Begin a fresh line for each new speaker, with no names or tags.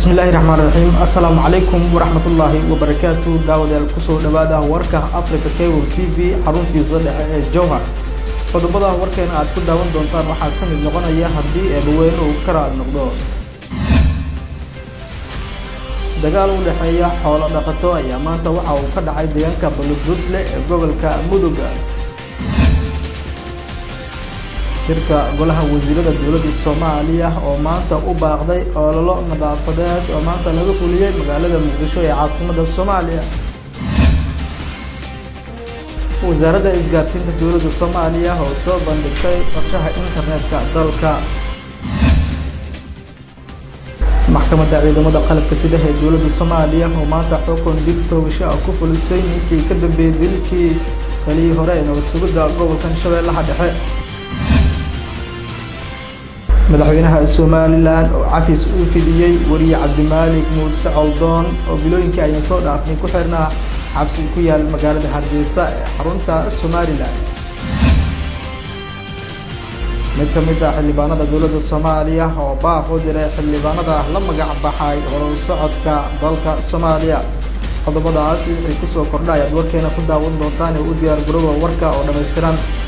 bismi illaahi raxmaan raxiim assalaamu calaykum waraxmatullaahi wabarakaatu daawadayaal kusoo dhawaada warka africa cable t v xaruntiisa dhexe ee jowhar qodobada warkeena aad ku daawan doontaan waxaa ka mid noqonaya haddii eebaweyne uu ka raali noqdo dagaal u dhexeeya xoolo dhaqato ayaa maanta waxa uu ka dhacay deegaanka baludusle ee gobolka muduga shirka golaha wasiirada dowladda soomaaliya oo maanta u baaqday ololo nadaafadeed oo maanta laga fuliyey magaalada muqdisho ee caasimada soomaaliya wasaaradda isgaarsiinta dowladda soomaaliya oo soo bandhigtay qorshaha internetka dalka maxkamadda ciidamada qalabka sida ee dowladda soomaaliya oo maanta xukun dib toogasho ah ku fulisay ninkii ka dambeeyey dilkii taliyii hore ee nabad sugidda gobolkan shabeellaha dhexe madaxweynaha somalilan oo cafis uu fidiyey wariye cabdimaalik muuse coldoon oo bilooyinkii ayna soo dhaafnay ku xirnaa xabsi ku yaal magaalada hargeysa ee xarunta somalilan mid ka mid ah xildhibaanada dowladda soomaaliya oo baaq u diray xildhibaanada la magac baxay horan socodka dalka soomaaliya qodobadaas wixii kusoo kordha ayaad warkeena ku daawan doontaan ee u diyaar garooba warka oo dhammaystiran